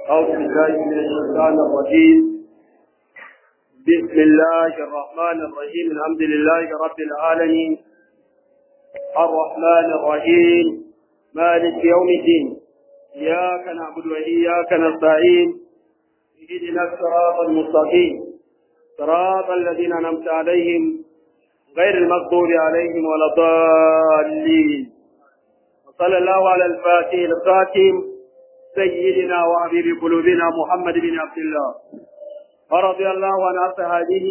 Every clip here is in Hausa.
أعوذ بالله من الشيطان الرجيم بسم الله الرحمن الرحيم الحمد لله رب العالمين الرحمن الرحيم مالك يوم الدين إياك نعبد وإياك نستعين اهدنا الصراط المستقيم صراط الذين أنعمت عليهم غير المغضوب عليهم ولا الضالين وصلى الله على الفاتح الخاتم سيدنا وحبيب قلوبنا محمد بن عبد الله ورضي الله عن أصحابه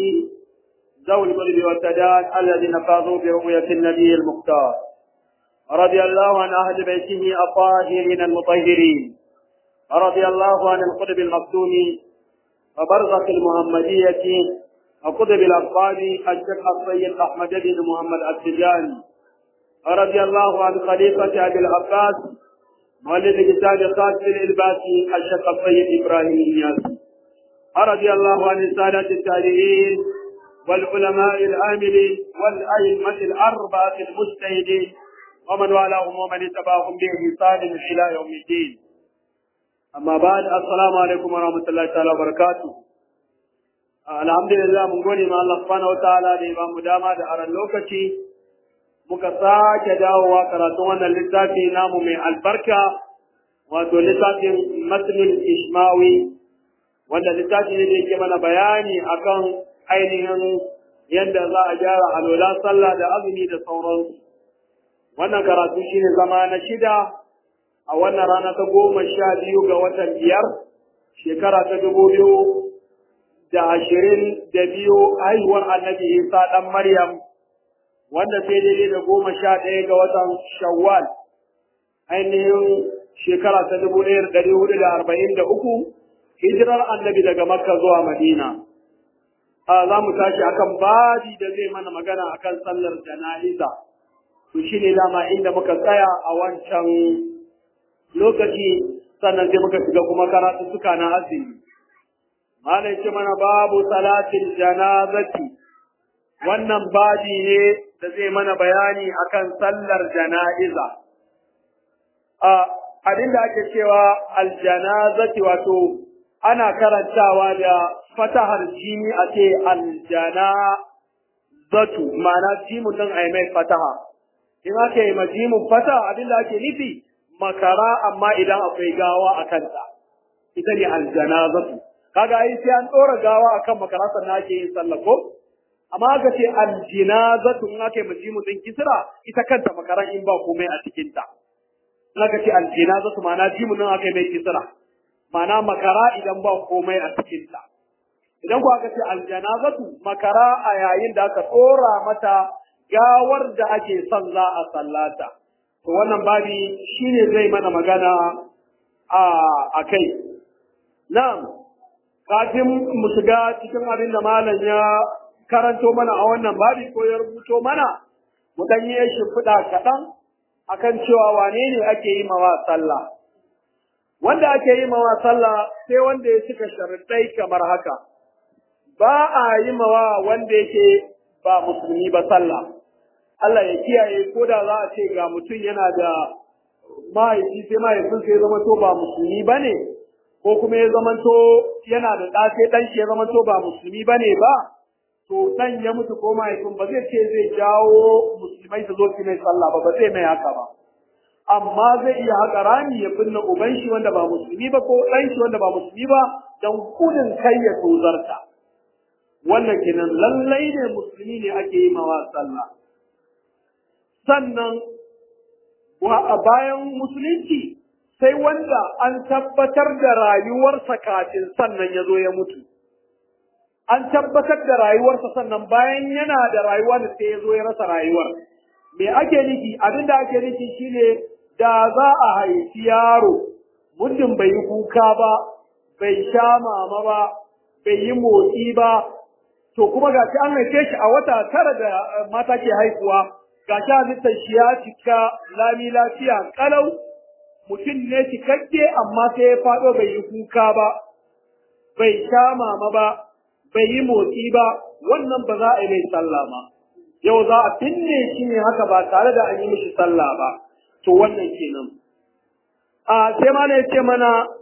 ذوي القلب والسداد الذين فازوا برؤية النبي المختار رضي الله عن أهل بيته الطاهرين المطهرين رضي الله عن القطب المكتوم وبرزة المحمدية وقطب الأصحاب الشيخ السيد أحمد بن محمد التجاني رضي الله عن خليفة أبي العباس مولد كتاب قاسم الإلباسي الشيخ السيد إبراهيم النياسي رضي الله عن السادة التابعين والعلماء العاملين والأئمة الأربعة المجتهدين ومن والاهم ومن اتبعهم بإحسان إلى يوم الدين أما بعد السلام عليكم ورحمة الله تعالى وبركاته alhamdulillah mun gode ma Allah subhanahu wataala da ya bamu dama da aran lokaci muka sake dawowa karatun wannan littafi namu mai albarka wato littafin matnul ishmawi wanda littafi ne da yake mana bayani akan ainihin yadda za a gyara alola sallah da azumi da sauransu wannan karatu shine zama na shida a wannan rana ta goma sha biyu ga watan biyar shekara ta dubu biyu da ashirin da biyu haihuwar annabi isa ɗan maryam wanda sai daidai da goma sha ɗaya ga watan shawwal ainihin shekara ta dubu ɗaya da ɗari hudu da arba'in da uku hijirar annabi daga makka zuwa madina a za mu tashi akan babi da zai mana magana akan sallar jana'iza to shi ne dama inda muka tsaya a wancan lokaci sannan sai muka shiga kuma karatu suka na azumi malai ce mana babu salatin janazati wannan babi ne da zai mana bayani akan sallar jana'iza a abin da ake cewa aljanazati wato ana karantawa da fatahar jini a ce aljanazatu ma'ana jimun din ai mai fataha in aka yi majimun fataha abin da ake nufi makara amma idan akwai gawa a kanta ita ne aljanazatu kaga ai sai an dora gawa akan makara sannan ake yin sallah ko amma aka ce aljinazatu in aka yi majimu din kisra ita kanta makaran in ba komai a cikin ta in aka ce aljinazatu ma'ana jimu din aka yi mai kisra ma'ana makara idan ba komai a cikin ta idan ku aka ce aljanazatu makara a yayin da aka dora mata gawar da ake son za a sallata to wannan babi shine zai mana magana a akai na'am kafin mu shiga cikin abin da malam ya karanto mana a wannan babi ko ya rubuto mana mu dan yi shimfiɗa kaɗan akan cewa wane ne ake yi mawa sallah wanda ake yi mawa sallah sai wanda ya cika sharuɗai kamar haka ba a yi mawa wanda yake ba musulmi ba sallah Allah ya kiyaye ko da za a ce ga mutum yana da mahaifi sai mahaifinsa ya zama to ba musulmi ba ne ko kuma ya zamanto yana da ɗa sai ɗan shi ya zamanto ba musulmi ba ne ba to ɗan ya mutu ko mahaifin ba zai ce zai jawo musulmai su zo su mai sallah ba ba zai mai haka ba amma zai iya haka rami ya binne uban shi wanda ba musulmi ba ko ɗan shi wanda ba musulmi ba don gudun kai ya tozarta wannan kenan lallai ne musulmi ne ake yi mawa sallah sannan bayan musulunci sai wanda an tabbatar da rayuwarsa kafin sannan ya zo ya mutu. An tabbatar da rayuwarsa sannan bayan yana da rayuwa da sai ya zo ya rasa rayuwar. Me ake nufi? Abin da ake nufi shine da za a haifi yaro, muddin bai yi kuka ba, bai sha mama ba, bai yi motsi ba, to kuma ga an haife shi a wata tara da mata ke haihuwa, ga shi halittar shi ya cika lami lafiya kalau mutum ne cikakke amma sai ya faɗo bai yi kuka ba, bai sha mama ba, bai yi motsi ba, wannan ba za a yi mai sallah ba. Yau za a binne shi ne haka ba tare da an yi mishi sallah ba, to wannan kenan. A sai ma ya ce mana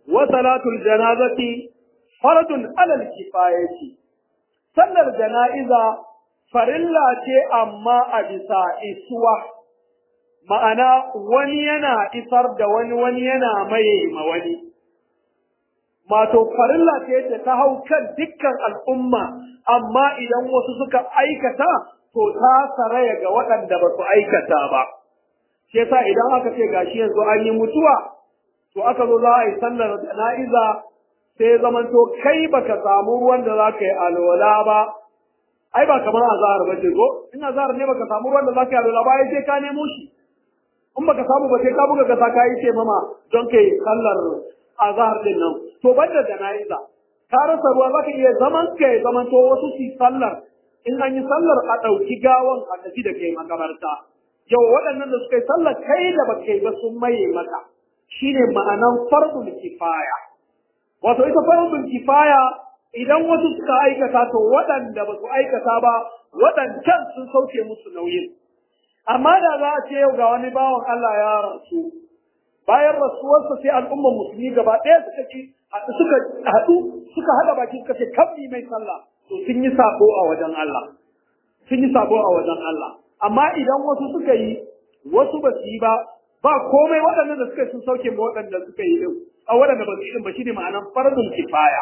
wa salatul janazati fardun alal kifayati sallar jana'iza farilla ce amma a bisa isuwa ma'ana wani yana isar da wani wani yana maye ma wani Mato farilla ce da ta hau kan dukkan al'umma, amma idan wasu suka aikata, to ta saraya ga waɗanda ba su aikata ba. Shi yasa idan aka ce gashi yanzu an yi mutuwa, to aka zo za a yi sallar jana'iza sai zamanto kai baka samu ruwan da za ka yi alwala ba. Ai ba kamar azahar ba ce ko? In azahar ne baka samu ruwan da za ka yi alwala ba, ai sai ka nemo shi. In baka samu ba sai ka buga kasa ka yi ce mama don kai sallar azahar din nan. to banda jana'iza ka rasa ruwa zaka iya zaman ka zaman to wasu su sallar in an yi sallar a ɗauki gawan a tafi da kai makabarta yau waɗannan da suka yi sallar kai da ba kai ba sun maye maka shine ma'anan fardul kifaya wato ita fardul kifaya idan wasu suka aikata to waɗanda ba su aikata ba waɗancan sun sauke musu nauyin amma da za a ce yau ga wani bawan Allah ya rasu bayan rasuwarsa sai al'ummar musulmi gaba ɗaya suka ci suka haɗu suka haɗa baki suka ce kabbi mai sallah to sun yi sabo a wajen Allah sun yi sabo a wajen Allah amma idan wasu suka yi wasu ba su yi ba ba komai waɗannan da suka yi sun sauke ma waɗanda suka yi din a waɗanda ba su yi din ba shine ma'anan fardul kifaya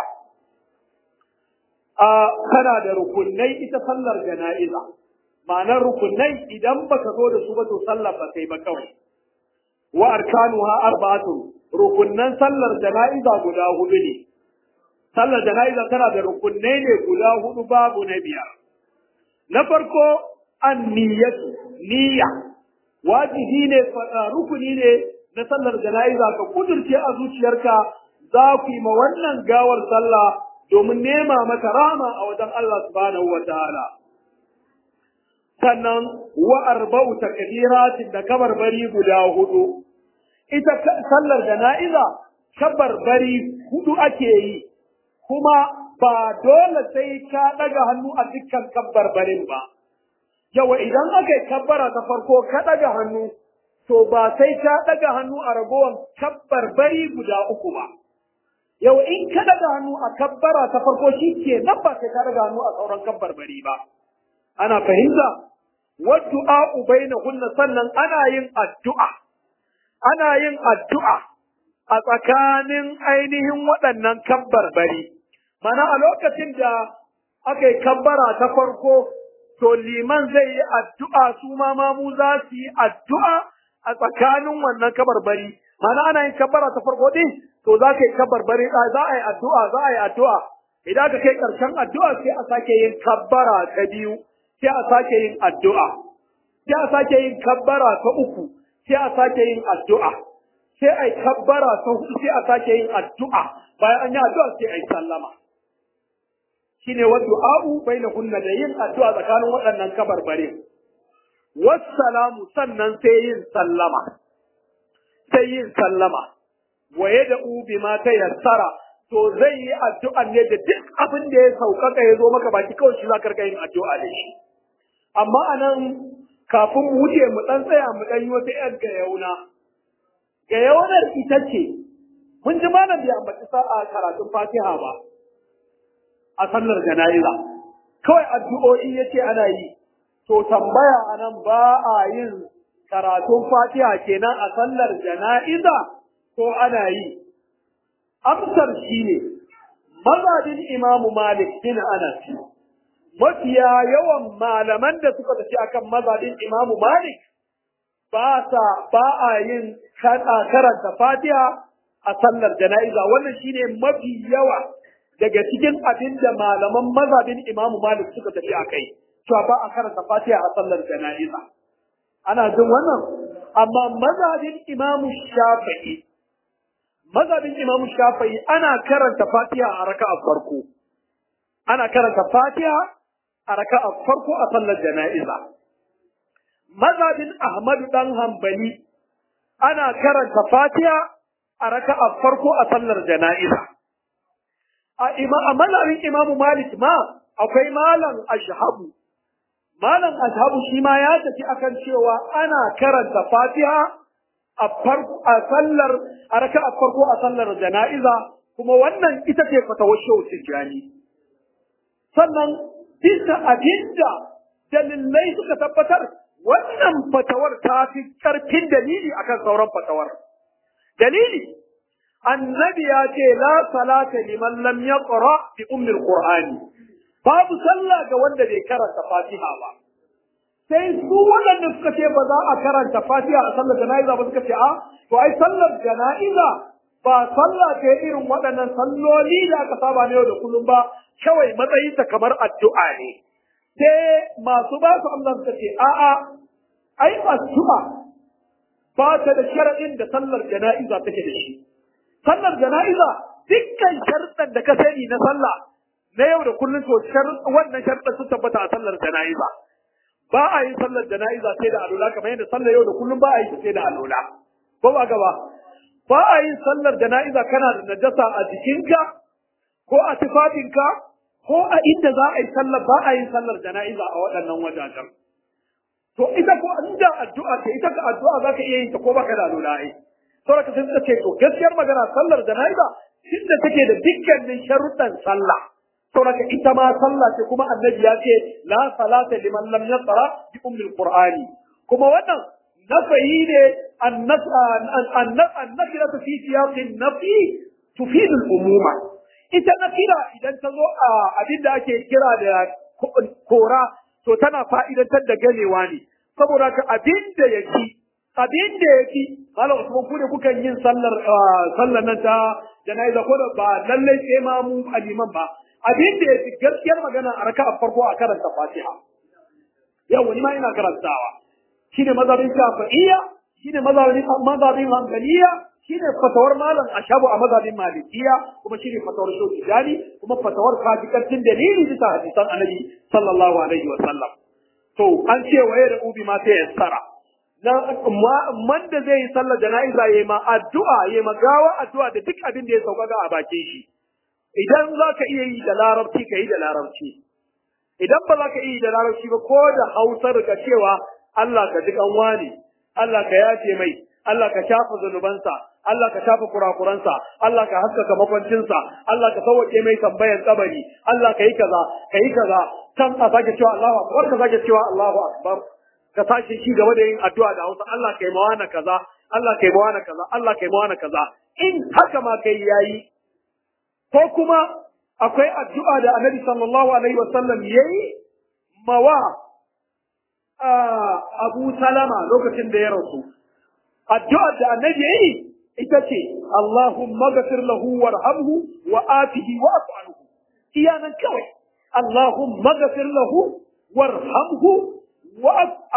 a kana da rukunai ita sallar jana'iza ma'anar rukunai idan baka zo da su ba to sallar ba sai ba kawai wa arkanuha arba'atun rukunnan sallar jana'iza guda hudu ne sallar jana'iza tana da rukunnai ne guda hudu babu na biyar na farko an niyyatu niyya wajibi ne rukuni ne na sallar jana'iza ka kudurce a zuciyarka za ku yi ma wannan gawar sallah domin nema mata rama a wajen Allah subhanahu wa ta'ala sannan wa arba'u takbiratin da kabarbari guda hudu ita sallar jana'iza kabarbari hudu ake yi kuma ba dole sai ka daga hannu a dukkan kabbarbarin ba yawa idan aka yi kabbara ta farko ka daga hannu to ba sai ka daga hannu a ragowar kabbarbari guda uku ba yau in ka daga hannu a kabbara ta farko shi ke nan ba sai ka daga hannu a sauran kabbarbari ba ana fahimta waddu'a bainahunna sannan ana yin addu'a ana yin addu'a a tsakanin ainihin waɗannan kabbarbari mana a lokacin da aka yi kabbara ta farko to liman zai yi addu'a su ma mamu za su yi addu'a a tsakanin wannan kabarbari mana ana yin kabbara ta farko din to za ka yi kabarbari za a yi addu'a za a yi addu'a idan ka kai ƙarshen addu'a sai a sake yin kabbara ta biyu sai a sake yin addu'a, sai a sake yin kabbara ta uku, sai a sake yin addu'a, sai a yi kabbara ta hudu sai a sake yin addu'a, bayan an yi addu'a sai a yi sallama. Shi ne wa du'a'u bai na kunna da yin addu'a tsakanin waɗannan kabarbare. Wassalamu sannan sai yin sallama, sai yin sallama, waye da ubi ma ta yassara to zai yi addu'a ne da duk abin da ya sauƙaƙa ya zo maka baki kawai shi za ka yin addu'a da shi. Amma a nan kafin mu wuce mu ɗan tsaya mu ɗan yi wata ‘yar gayauna. Gayaunar ita ce, mun ji malam bai ambaci sa'a karatun fatiha ba a sallar jana'iza. Kawai addu'o'i ya ce ana yi, to tambaya a nan ba a yin karatun fatiha kenan a sallar jana'iza ko ana yi. amsar shi ne mazhabin imamu malik bin anas mafiya yawan malaman da suka tafi akan mazhabin imamu malik ba sa ba a yin karanta fatiha a sallar jana'iza wannan shine mafi yawa daga cikin abin da malaman mazhabin imamu malik suka tafi a kai cewa ba a karanta fatiha a sallar jana'iza ana jin wannan amma mazhabin imamu shafi'i mazhabin Imam Shafi'i ana karanta Fatiha a raka'a farko. Ana karanta Fatiha a raka'a farko a sallar jana'iza. Mazhabin Ahmad dan Hanbali ana karanta Fatiha a raka'a farko a sallar jana'iza. A ima a mazhabin Imam Malik ma akwai malam Ashhabu. Malam Ashhabu shi ma ya tafi akan cewa ana karanta Fatiha a farko a sallar a raka a farko a sallar jana'iza kuma wannan ita ce fatawar shehu tijjani sannan bisa abinda dalilai suka tabbatar wannan fatawar ta fi karfin dalili akan sauran fatawar dalili annabi ya ce la salata liman lam yaqra bi ummi alqur'ani babu sallah ga wanda bai karanta fatiha ba sai su waɗanda suka ce ba za a karanta fatiha a sallar jana'iza ba suka ce a to ai sallar jana'iza ba sallah ce irin waɗannan salloli da aka saba na yau da kullum ba kawai matsayinta kamar addu'a ne sai masu ba su Allah suka ce a'a ai addu'a ba ta da sharaɗin da sallar jana'iza take da shi sallar jana'iza dukkan sharɗan da ka sani na sallah na yau da kullum to wannan sharɗan sun tabbata a sallar jana'iza ba a yin sallar jana'iza sai da alula kamar yadda sallar yau da kullum ba a yi sai da alula ko ba gaba ba a yin sallar jana'iza kana da najasa a jikinka ko a tufafinka ko a inda za a yi sallar ba a yin sallar jana'iza a waɗannan wajajen to ita ko inda addu'a ce ita ka addu'a za ka iya yin ta ko baka da alula ai saboda ka sai ce to gaskiyar magana sallar jana'iza inda take da dukkanin sharuɗan sallah saboda ita ma sallah ce kuma annabi ya ce la salata liman lam yaqra bi ummil qur'ani kuma wannan nafayi ne annakira fi siyaqin nafi tufid al umuma ita nakira idan ta zo a abin da ake kira da kora to tana fa'idantar da ganewa ne saboda ka abin da yake abin da yake malam usman ku ne kukan yin sallar sallar nan ta janaiza ko da ba lallai sai ma mu aliman ba abin da ya fi gaskiyar magana a raka a farko a karanta fatiha yau wani ma ina karantawa shi ne mazhabin shafi'iyya shi ne mazhabin mazhabin hanbaliya shi ne fatawar malam ashabu a mazhabin malikiya kuma shi ne fatawar shoki jani kuma fatawar kafikantin dalili bisa hadisan annabi sallallahu alaihi wa sallam to an ce waye da ubi ma sai ya tsara na man da zai yi sallar jana'iza yayi ma addu'a yayi ma gawa addu'a da duk abin da ya sauka a bakin shi idan za ka iya yi da larabci ka yi da larabci idan ba za ka iya yi da larabci ba ko da hausar ka cewa Allah ka ji kanwa ne Allah ka yace mai Allah ka shafa zunubansa Allah ka shafa kurakuransa Allah ka haskaka makwancinsa Allah ka sauke mai tambayan kabari Allah ka yi kaza ka yi kaza can a sake cewa Allahu akbar ka sake cewa Allahu akbar ka sake shi gaba da yin addu'a da Hausa Allah kai mawana kaza Allah kai mawana kaza Allah kai mawana kaza in haka ma kai yayi ko kuma akwai addu'a da annabi sallallahu alaihi wasallam ya yi mawa abu salama lokacin da ya rasu addu'ar da annabi ya yi ita ce Allahumma gafir lahu warhamhu wa afihi wa afu iya nan kawai Allahumma gafir lahu warhamhu wa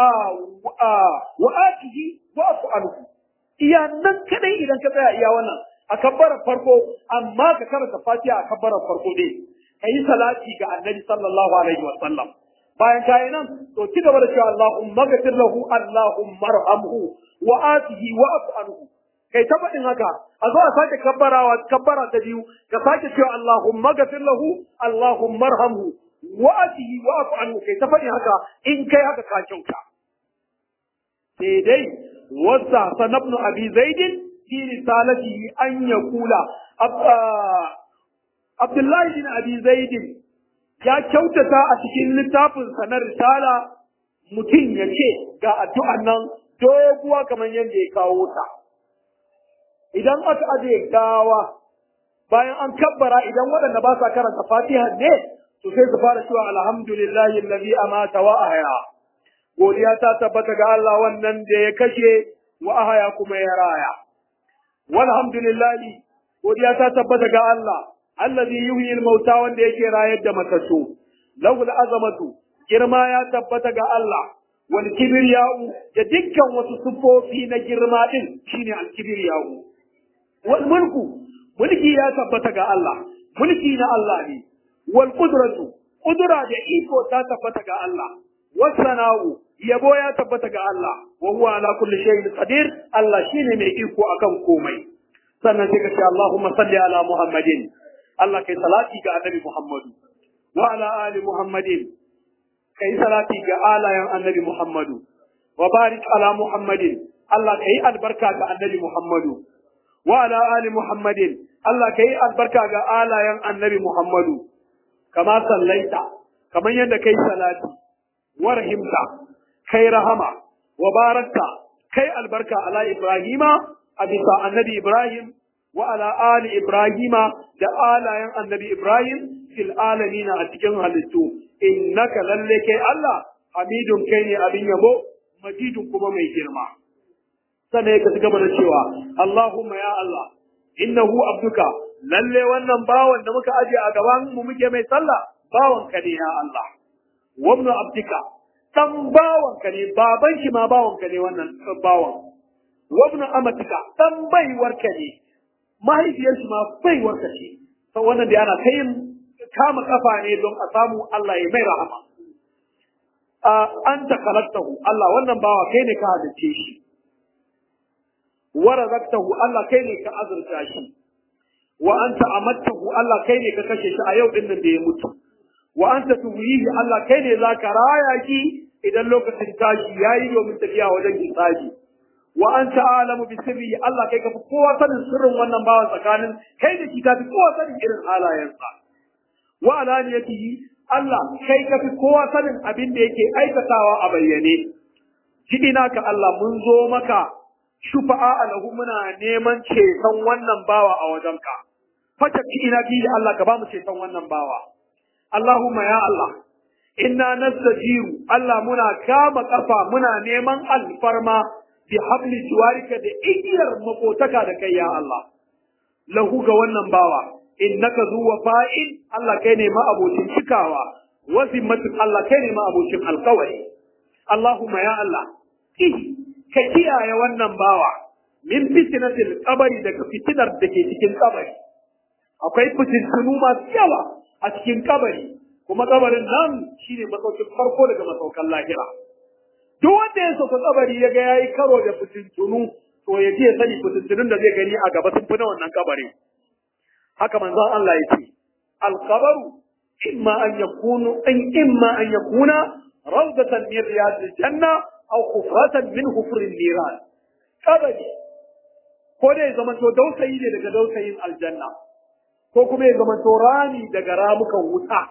afihi wa afu iya nan kadai idan ka tsaya iya wannan a kabbarar farko amma ka karanta fatiha a kabbarar farko ne ka yi salati ga annabi sallallahu alaihi wa sallam bayan kayi nan to ci gaba da cewa Allahumma ghfir lahu Allahumma arhamhu wa atihi wa afu anhu kai ta faɗin haka a zo a sake kabbarawa kabbara ta biyu ka sake cewa Allahumma ghfir lahu Allahumma arhamhu wa atihi wa afu anhu kai ta faɗin haka in kai haka ka kyauta sai dai wasa sanabnu abi zaidin في رسالته أن يقول عبد الله بن أبي زيد يا كوتتا أتكين لتافن سنة رسالة mutum ya ce ga addu'an nan doguwa kamar yadda ya kawo ta. Idan aka aje gawa bayan an kabbara idan waɗanda ba sa karanta fatiha ne to sai su fara cewa alhamdulillahi allazi amata wa ahya. Godiya ta tabbata ga Allah wannan da ya kashe wa ahaya kuma ya raya. walhamdulillahi godiya ta tabbata ga Allah allazi yuhyi al-mauta wanda yake rayar da matattu lahu azamatu girma ya tabbata ga Allah wal kibriya'u da dukkan wasu sufofi na girma din shine al kibriya'u wal mulku mulki ya tabbata ga Allah mulki na Allah ne wal qudratu qudra da iko ta tabbata ga Allah wasana'u yabo ya tabbata ga Allah wa huwa ala kulli shay'in qadir Allah shine mai iko akan komai sannan sai ka ce Allahumma salli ala Muhammadin Allah kai salati ga annabi Muhammadu wa ala ali Muhammadin kai salati ga alayan annabi Muhammadu wa barik ala Muhammadin Allah ka yi albarka ga annabi Muhammadu wa ala ali Muhammadin Allah ka yi albarka ga alayen annabi Muhammadu kama sallaita kamar yadda kai salati wa rahimta kai rahama wa barakta kai albarka ala Ibrahima a bisa annabi Ibrahim wa ala ali Ibrahima da alayen annabi Ibrahim fil alamina a cikin halittu innaka lalle kai Allah hamidun kai ne abin yabo majidun kuma mai girma sannan ya gaba da cewa Allahumma ya Allah innahu abduka lalle wannan bawan da muka aje a gaban mu muke mai sallah bawan ka ne ya Allah wabnu abdika dan bawan ka ne baban shi ma bawan ka ne wannan bawan wabnu amatika dan baiwar ka ne mahaifiyar shi ma baiwar ka ce sau wannan da ana ta yin kama kafa ne don a samu Allah ya mai rahama an ta kalaktahu Allah wannan bawa kai ne ka halice shi wa razaqtahu Allah kai ne ka azurta shi wa anta amattahu Allah kai ne ka kashe shi a yau din nan da ya mutu wa anta tuhyihi Allah kai ne zaka raya shi idan lokacin tashi yayi domin tafiya wajen hisabi wa anta alamu bi sirri Allah kai ka fi kowa sanin sirrin wannan bawan tsakanin kai da shi ka fi kowa sanin irin halayensa wa alaniyatihi Allah kai ka fi kowa sanin abin da yake aikatawa a bayyane kidina ka Allah mun zo maka shufa'a alahu muna neman ceton wannan bawa a wajenka fata kidina bi Allah ka ba mu ceton wannan bawa Allahumma ya Allah inna nastajiru Allah muna kama kafa muna neman alfarma bi habli jiwarika da igiyar makotaka da kai ya Allah lahu ga wannan bawa innaka zu wafa'in Allah kai ne ma abocin cikawa wa zimmatin Allah kai ne ma abocin alkawari Allahumma ya Allah ka kiyaye wannan bawa min fitnatil qabri daga fitinar da ke cikin kabari akwai fitintunu masu yawa a cikin kabari kuma kabarin nan shine masaukin farko daga masaukan lahira duk wanda ya sauka kabari ya ga yayi karo da fitintunu to ya je sani fitintunun da zai gani a gaba sun fi na wannan kabari haka manzon Allah ya ce alqabaru imma an yakunu in imma an yakuna rawdatan min riyadil janna aw khufratan min hufrin niran kabari ko da ya zama to dausayi ne daga dausayin aljanna ko kuma ya zama to rami daga ramukan wuta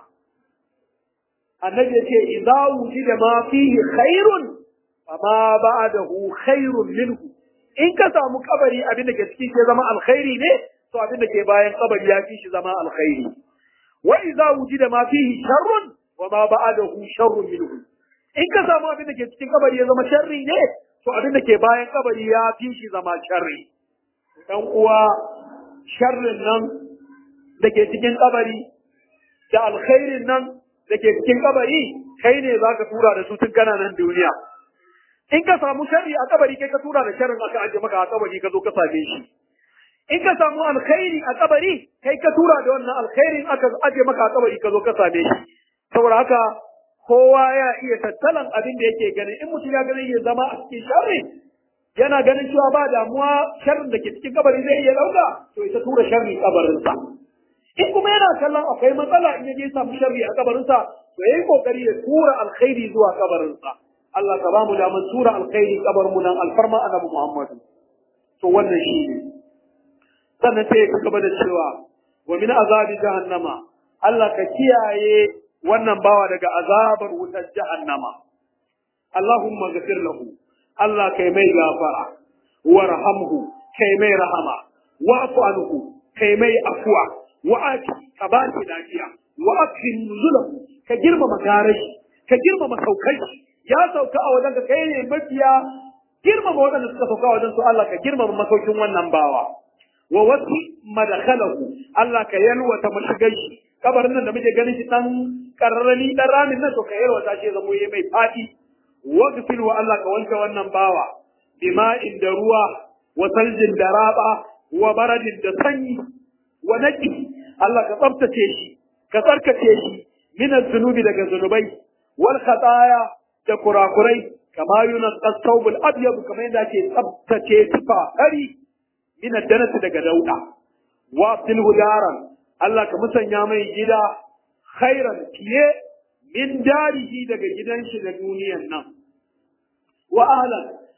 annabi ya ce idza wujida ma fihi khairun fama ba'dahu khairun minhu in ka samu kabari abin da ke cikin ke zama alkhairi ne to abin da ke bayan kabari ya fi shi zama alkhairi wa idza wujida ma fihi sharrun wa ma ba'dahu sharrun minhu in ka samu abin da ke cikin kabari ya zama sharri ne to abin da ke bayan kabari ya fi shi zama sharri dan uwa sharrin nan da ke cikin kabari da alkhairin nan da ke cikin kabari kai ne zaka tura da su tun kana nan duniya in ka samu sharri a kabari kai ka tura da sharrin aka aje maka a kabari ka zo ka same shi in ka samu alkhairi a kabari kai ka tura da wannan alkhairin aka aje maka a kabari ka zo ka same shi saboda haka kowa ya iya tattalan abin da yake ganin in mutum ya ganin ya zama a cikin sharri yana ganin cewa ba damuwa sharrin da ke cikin kabari zai iya dauka to ita tura sharri kabarinsa in kuma yana kallon akwai matsala in ya je samu sharri a kabarinsa to yayi kokari ya tura alkhairi zuwa kabarinsa Allah ka ba mu daman tura alkhairi kabar mu nan alfarma annabi Muhammad to wannan shi ne sannan sai ka gaba da cewa wa min azabi jahannama Allah ka kiyaye wannan bawa daga azabar wutar jahannama Allahumma ghafir lahu Allah kai mai gafara warhamhu kai mai rahama wa'fu anhu kai mai afwa wa'ati ka ba shi lafiya wa akrim nuzulahu ka girmama garashi ka girmama saukai ya sauka a wajen ka kai ne mafiya girmama waɗanda suka sauka a wajen su Allah ka girmama masaukin wannan bawa wa wasi madakhalahu Allah ka yalwata mashigar shi kabarin nan da muke ganin shi dan karrani dan ramin nan to ka yalwata shi zamo yayi mai fadi waghfir wa Allah ka wanke wannan bawa bima'in da ruwa wa saljin da raba wa baradin da sanyi wa naqi Allah ka tsaftace shi ka tsarkace shi min zunubi daga zunubai wal khataya da kurakurai kama yunqas thawbul abyad kamar yadda ake tsaftace tufa ari min danasi daga dauda wa abdul hudaran Allah ka musanya mai gida khairan fiye min darihi daga gidan shi da duniyan nan wa ahlan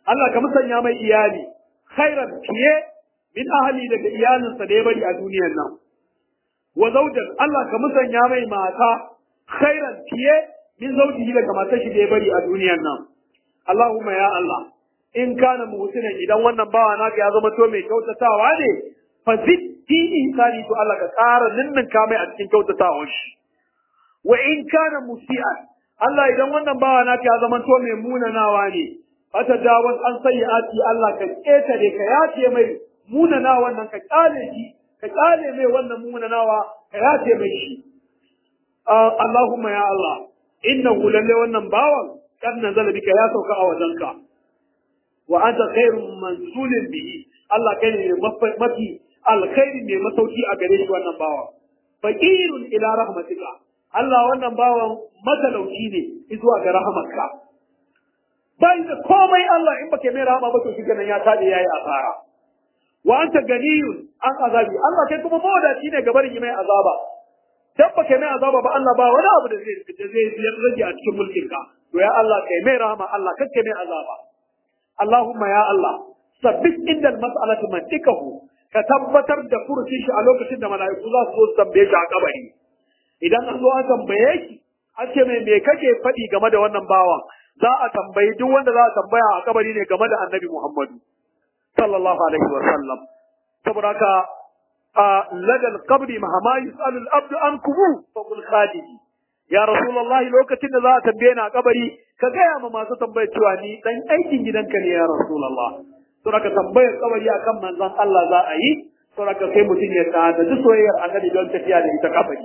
Allah ka musanya mai iyali khairan fiye min ahli daga iyalinsa da ya bari a duniyar nan wa zawjan Allah ka musanya mai mata khairan fiye min zawjihi daga matar shi da ya bari a duniyar nan Allahumma ya Allah in kana muhsinan idan wannan bawa naka ya zama to mai kyautatawa ne fa ziddi ihsani to Allah ka ƙara ninninka mai a cikin kyautatawar shi wa in kana musi'an Allah idan wannan bawa naka ya zama to mai munanawa ne fata jawaz an sayyi'ati Allah ka ketare ka yace mai munanawa wannan ka kale shi ka kale mai wannan munanawa ka yace mai shi Allahumma ya Allah innahu lalle wannan bawan kan nazala bika ya sauka a wajenka wa anta khairun mansulin bihi Allah kai ne mafi alkhairi mai masauki a gare shi wannan bawan faqirun ila rahmatika Allah wannan bawan matalauci ne zuwa ga rahamarka bai da komai Allah in baka mai rahama ba to shi ganin ya tade yayi asara wa anta ganiyun an azabi Allah kai kuma mawadaci ne ga barin mai azaba dan baka mai azaba ba Allah ba wani abu da zai da zai rage a cikin mulkin ka to ya Allah kai mai rahama Allah kake mai azaba Allahumma ya Allah sabbit inda al-mas'alati mantikahu ka tabbatar da furucin shi a lokacin da mala'iku za su zo su tambaye shi a kabari idan an zo an tambaye shi an ce mai me kake faɗi game da wannan bawan za a tambayi duk wanda za a tambaya a kabari ne game da annabi Muhammadu sallallahu alaihi wa sallam saboda haka a ladal qabri mahama yusalu al-abdu an kubu fa qul khadiji ya rasulullahi lokacin da za a tambaye ni a kabari ka gaya ma masu tambayar cewa ni dan aikin gidanka ne ya rasulullah saboda haka tambayar kabari akan manzon Allah za a yi saboda haka sai mutum ya ta da soyayyar annabi don tafiya da ita kabari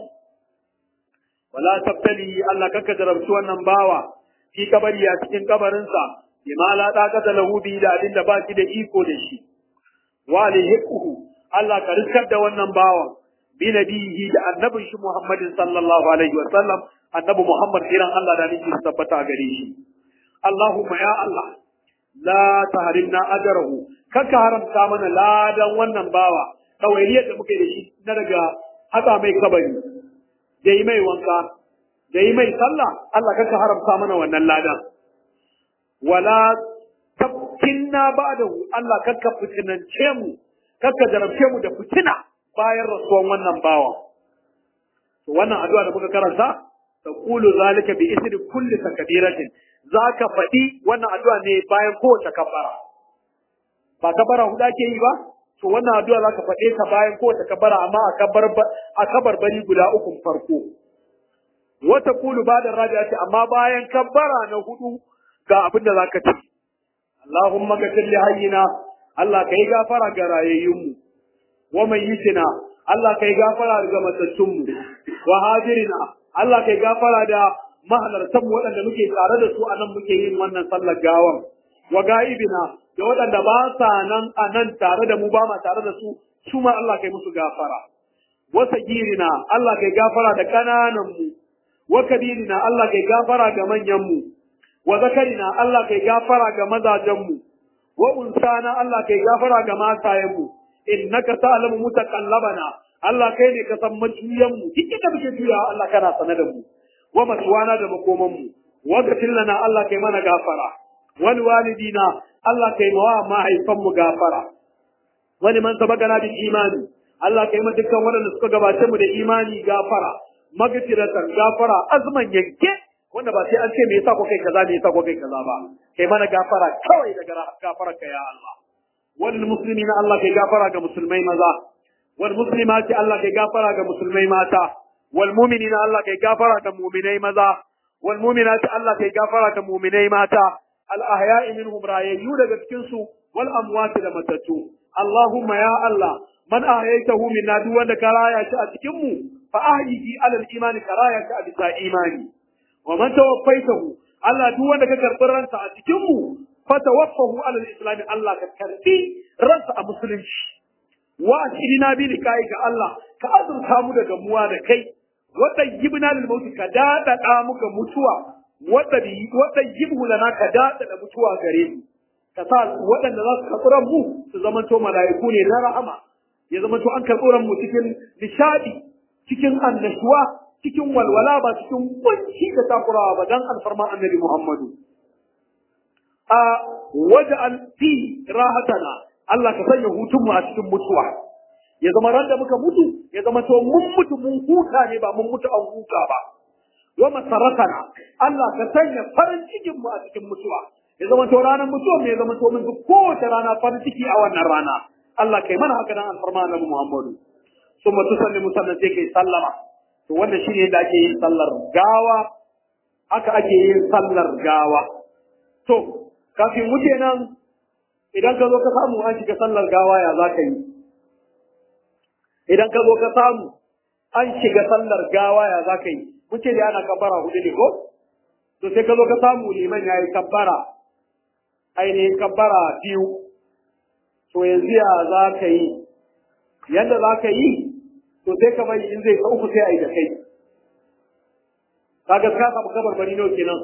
wala tabtali Allah kanka jarabci wannan bawa fi kabari a cikin kabarinsa bima la taqata lahu bi da abin da ba shi da iko da shi wa alihiquhu Allah ka riskar da wannan bawa bi nabihi da annabin shi Muhammadin sallallahu alaihi wa sallam annabi Muhammad kiran Allah da nake tabbata gare shi Allahumma ya Allah la tahrimna ajrahu kaka haramta mana ladan wannan bawa kawairiyar da muke da shi na daga haka mai kabari da yi mai wanka da yi mai sallah Allah kaka haramta mana wannan ladan wala tabkinna ba'dahu Allah kaka fitinance mu kaka jarabce mu da fitina bayan rasuwan wannan bawa to wannan addu'a da muka karanta taqulu zalika bi isri kulli takbiratin zaka faɗi wannan addu'a ne bayan kowace kabbara ba kabbara huda ke yi ba to wannan addu'a zaka faɗe ta bayan kowace kabbara amma a kabbar a kabar bari guda uku farko wata kulu ba da rabi'a ce amma bayan kabbara na hudu ga abin da zaka ce Allahumma ghfir li hayyina Allah kai gafara ga rayayyunmu wa mayyitina Allah kai gafara ga matattunmu wa hadirina Allah kai gafara da mahalartan waɗanda muke tare da su a nan muke yin wannan sallar gawan wa ga'ibina da waɗanda ba sa nan a nan tare da mu ba ma tare da su su ma Allah kai musu gafara wa sagirina Allah kai gafara da kananan mu wa kabirina Allah kai gafara ga manyan mu wa zakarina Allah kai gafara ga mazajen mu wa unsana Allah kai gafara ga matayen mu innaka ta'lamu mutakallabana Allah kai ne ka san majuyan mu duk inda muke juyawa Allah kana sane da mu wa maswana da makoman mu wa gafir lana Allah kai mana gafara wal walidina Allah kai mawa mahaifan mu gafara wani man sabagana bil imani Allah kai ma dukkan waɗanda suka gabace mu da imani gafara magfiratan gafara azman yanke wanda ba sai an ce me yasa ko kai kaza me yasa ko kai kaza ba kai mana gafara kawai daga gafararka ya Allah wal muslimina Allah kai gafara ga musulmai maza wal muslimati Allah kai gafara ga musulmai mata wal mu'minina Allah kai gafara ga mu'minai maza wal mu'minati Allah kai gafara ga mu'minai mata al ahya'i minhum rayayyu daga cikin su wal amwati da matattu Allahumma ya Allah man ahyaytahu minna duk wanda ka raya shi a cikin mu fa ahyihi alal imani ka raya shi a bisa imani wa man tawaffaitahu Allah duk wanda ka karbi ransa a cikin mu fa tawaffahu alal islam Allah ka karbi ransa a musulunci wa asirina bi likai ga Allah ka azurta mu da gamuwa da kai wa tayyibna lil maut ka dada muka mutuwa wa tabi wa tayyibhu lana ka dada mutuwa gare mu ka sa waɗanda za su karɓi mu su zamanto mala'iku ne na rahama ya zamanto an karɓi mu cikin nishadi cikin annashuwa cikin walwala ba cikin kunci da takurawa ba dan alfarma annabi Muhammadu a waj'al fi rahatana Allah ka sanya hutun mu a cikin mutuwa ya zama ran da muka mutu ya zama to mun mutu mun huta ne ba mun mutu an huta ba wa masaratana Allah ka sanya farin cikin mu a cikin mutuwa ya zama to ranar mutuwa ne ya zama to mun duk kowace rana farin ciki a wannan rana Allah kai mana haka nan alfarma annabi Muhammadu summa tusallimu sannan sai kai sallama to wannan shine yadda ake yin sallar gawa haka ake yin sallar gawa to kafin wuce nan idan ka zo ka samu an shiga sallar gawa ya za ka yi idan ka zo ka samu an shiga sallar gawa ya za ka yi mun ce da ana kabbara hudu ne ko to sai ka zo ka samu liman ya yi kabbara ainihin kabbara biyu to yanzu ya za ka yi yadda za ka yi to sai ka bari in zai ka uku sai a yi da kai kaga ka samu kabar bari nawa kenan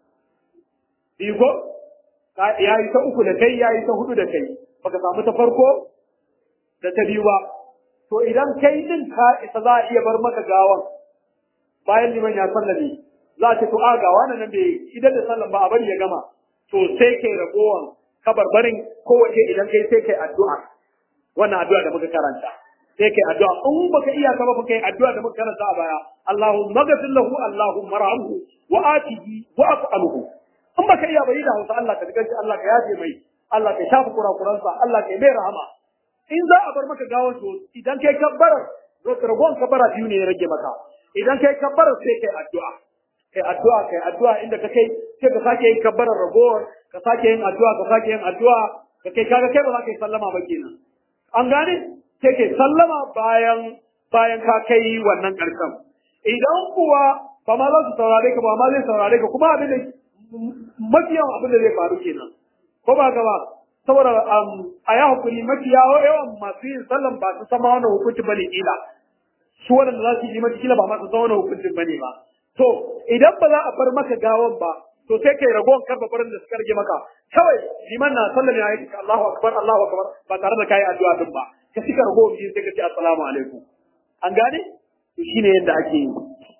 biyu ko ya yi ta uku da kai ya yi ta hudu da kai baka samu ta farko da ta biyu ba to idan kai din ka isa za a iya bar maka gawan bayan liman ya sallame za a ce to a ga wannan nan bai idan da sallan ba a bari ya gama to sai kai ragowan kabarbarin kowace idan kai sai kai addu'a wannan addu'a da muka karanta sai kai addu'a in baka iya ka ba kai addu'a da muka karanta a baya Allahumma ghfir lahu Allahumma arhamhu wa atihi wa af'alhu in baka iya bai da Hausa Allah ka diganci Allah ka yafe mai Allah ka shafa kurakuransa Allah ka mai rahama in za a bar maka gawar to idan kai kabbara ragon kabbara biyu ne ya rage maka idan kai kabbara sai kai addu'a kai addu'a kai addu'a inda ka kai sai ka sake yin kabbarar ragowar ka sake yin addu'a ka sake yin addu'a ka kai kaga kai ba za ka yi sallama ba kenan an gane sai kai sallama bayan bayan ka kai wannan karshen idan kuwa ba ma za su saurare ka ba ma zai saurare ka kuma abin da mafiyan abin da zai faru kenan ko ba ka ba saboda a ya hukuri mafiya yawan masu yin sallan ba su sama wani hukunci ba ne kila su waɗanda za su yi mata kila ba ma su sama wani hukuncin ba ne ba to idan ba za a bar maka gawan ba to sai kai ragowar karfa farin da suka rage maka kawai liman na sallan ya yi Allahu akbar Allahu akbar ba tare da kai addu'a din ba ka cika ragowar biyu sai ka ce assalamu alaikum an gane to shine yadda ake yi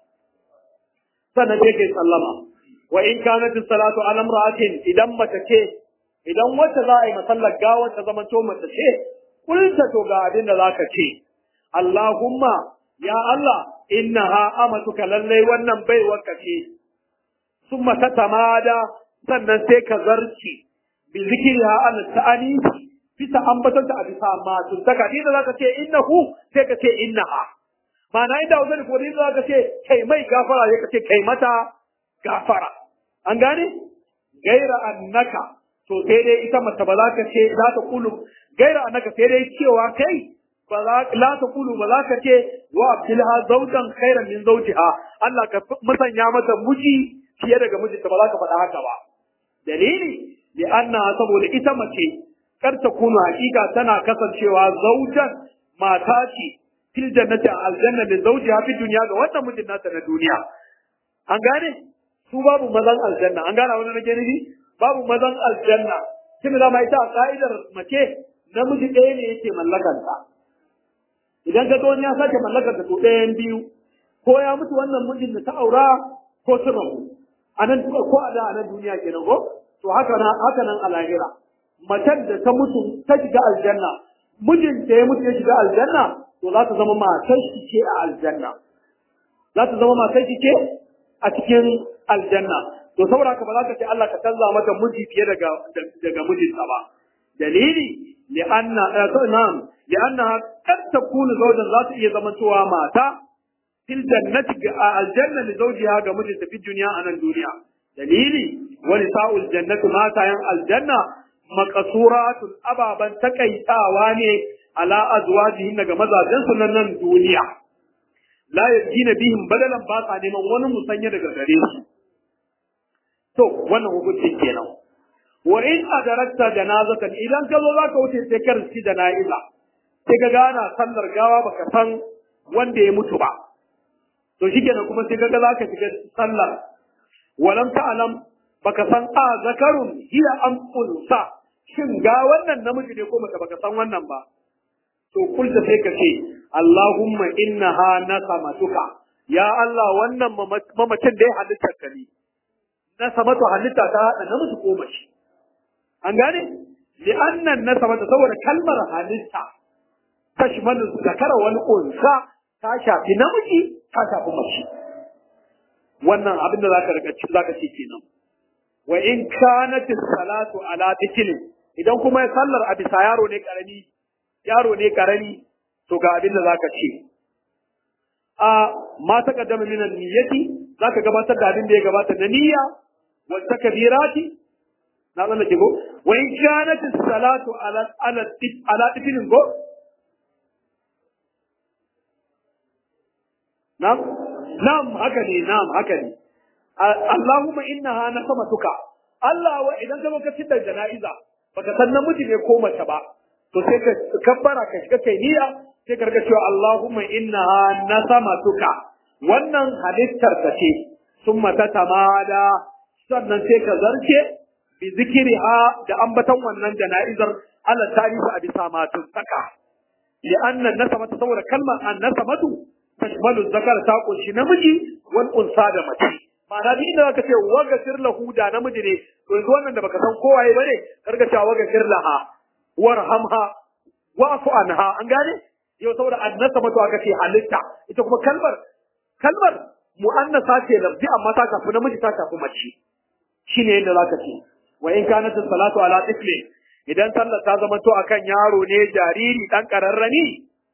sannan sai kai sallama wa in kanat salatu ala imra'atin idan mace ce idan wacce za a yi masallar gawar ta zama to mace ce kulta to ga abin da zaka ce Allahumma ya Allah innaha amatuka lallai wannan baiwarka ce summa tatamada sannan sai ka zarci bi zikriha al ta'ani bisa ambatanta a bisa ma tun daga inda zaka ce innahu sai ka ce innaha ma'ana inda wajen ko inda zaka ce kai mai gafara sai ka ce kai mata gafara an gane gaira annaka to sai dai ita mace ba za ka ce za ta kulu gaira annaka sai dai cewa kai ba za la ta kulu ba za ka ce wa abdilha zawjan khairan min zawjiha Allah ka musanya mata miji fiye daga mijinta ba za ka faɗa haka ba dalili li anna saboda ita mace kar ta kunu hakika tana kasancewa zawjan mata ce fil jannati aljanna li zawjiha fi dunya ga wannan mijin nata na duniya an gane su babu mazan aljanna an gane wannan nake nufi babu mazan aljanna tunda dama ita a ka'idar mace namiji ɗaya ne yake mallakanta idan ka wani ya sake mallakar da to ɗayan biyu ko ya mutu wannan mijin da ta aura ko sun rabu a nan ko a da a nan duniya kenan ko to haka nan haka nan a lahira macen da ta mutu ta shiga aljanna mijin da ya mutu ya shiga aljanna to za ta zama matar shi ce a aljanna za ta zama matar shi ce a cikin aljanna to saboda haka ba za ka ce Allah ka canza mata miji fiye daga daga mijinta ba dalili li'anna na'am li'annaha kad takunu zawjan za ta iya zamantowa mata fil jannati ga aljanna li zawjiha ga mijinta fi duniya a nan duniya dalili wa nisa'ul jannati matayan aljanna maqsuratun ababan takaitawa ne ala azwajihin ga mazajen su nan duniya la yajina bihim badalan ba sa neman wani musanya daga gare su to wannan hukuncin kenan wa in adarakta janazatan idan ka zo zaka wuce sai ka riski jana'iza sai ka gana sallar gawa baka san wanda ya mutu ba to shikenan kuma sai kaga zaka shiga sallar walam ta'lam baka san a zakarun hiya am unsa shin ga wannan namiji ne ko mace baka san wannan ba to kulta sai ka ce Allahumma innaha nasamatuka ya Allah wannan mamacin da ya halitta ka ne nasamatu halitta ta hada namiji ko mace an gane li'annan nasaba ta saboda kalmar halitta tashmalu zakara wal unsa ta shafi namiji ta shafi mace wannan abin da zaka rika ci zaka ce kenan wa in kanat salatu ala dhiklin idan kuma ya sallar a bisa yaro ne karami yaro ne karami to ga abin da zaka ce a ma taqaddama min niyyati zaka gabatar da abin da ya gabata na niyya wa takbirati na zan ke go wa in kanat salatu ala ala ala dhiklin go na'am na'am haka ne na'am haka ne Allahumma innaha nasamatuka Allah wa idan ka baka fitar jana'iza baka san namiji ne ko mace ba to sai ka kabbara ka shiga kai niyya sai ka riga cewa Allahumma innaha nasamatuka wannan halittar ka ce summa tatamada sannan sai ka zarce bi zikriha da ambatan wannan jana'izar Allah tarihi a bisa matun saka li'anna nasamata saboda kalmar an nasamatu tashmalu zakar ta kunshi namiji wal unsa da mace ma'ana duk inda zaka ce wagafir lahu da namiji ne to yanzu wannan da baka san kowaye bane karka cewa wagafir laha warhamha wa'fu anha an gane yau saboda annasa mato aka ce halitta ita kuma kalmar kalmar mu'annasa ce lafzi amma ta shafi namiji ta shafi mace shine yadda zaka ce wa in kanat salatu ala tiflin idan sallar ta zama to akan yaro ne jariri dan kararrani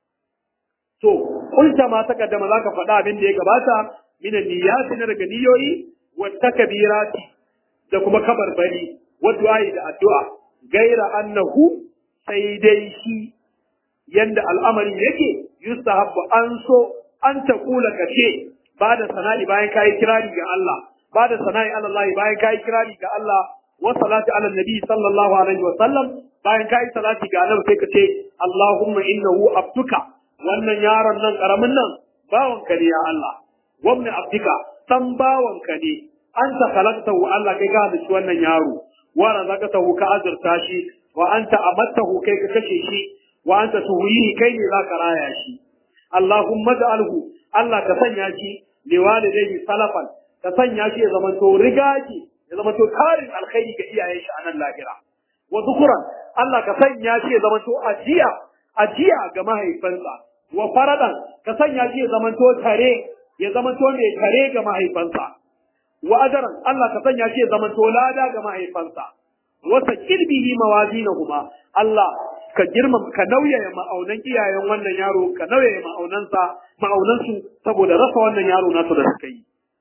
to kulta ma ta kaddama zaka faɗa abin da ya gabata min niyyati na daga niyoyi wa takbirati da kuma kabarbari wa du'ai da addu'a gaira annahu sai dai shi yanda al'amarin yake yustahabbu an so an ta kula kace ba da sana'i bayan kai kirari ga Allah ba da sana'i Allah bayan kai kirari ga Allah wa salati ala nabi sallallahu alaihi wa sallam bayan kai salati ga Allah sai kace Allahumma innahu abduka wannan yaron nan karamin nan bawanka ne ya Allah wabni abdika dan bawanka ne anta khalaqtahu Allah kai ka halicci wannan yaro wa razaqtahu ka azurta shi wa anta amattahu kai ka kashe shi wa anta tuhyihi kai ne zaka raya shi Allahumma ja'alhu Allah ka sanya shi liwalidayhi salafan ka sanya shi ya zama to rigaji ya zama to tarin alkhairi ga iyayen shi a nan lahira wa zukuran Allah ka sanya shi ya zama to ajiya ajiya ga mahaifansa wa faradan ka sanya shi ya zama to tare ya zama to mai tare ga mahaifansa wa ajaran Allah ka sanya shi ya zama to lada ga mahaifansa wa sakil bihi mawazinahuma Allah ka girmama ka nauyaya ma'aunan iyayen wannan yaro ka nauyaya ma'aunansa ma'aunansu saboda rasa wannan yaro nasu da suka yi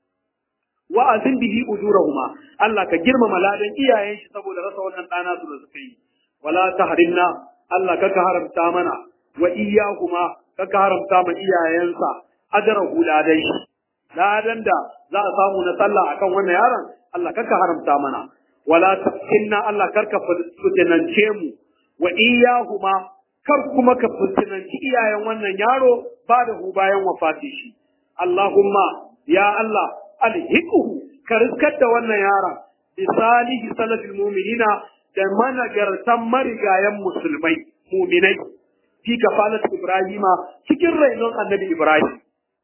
wa azin bihi ujurahuma Allah ka girmama ladan iyayen shi saboda rasa wannan ɗana su da suka yi wala tahrimna Allah ka ka haramta mana wa iyyahuma ka ka haramta ma iyayensa ajrahu ladan shi ladan da za a samu na sallah akan wannan yaron Allah ka ka haramta mana wala tafkinna Allah karka fitinance mu wa iyahuma kar kuma ka fitinanci iyayen wannan yaro ba da hu bayan wafati shi Allahumma ya Allah alhiquhu ka riskar da wannan yaron bi salihi salafil mu'minina da managartan marigayen musulmai mu'minai fi kafalat ibrahima cikin rainon annabi ibrahim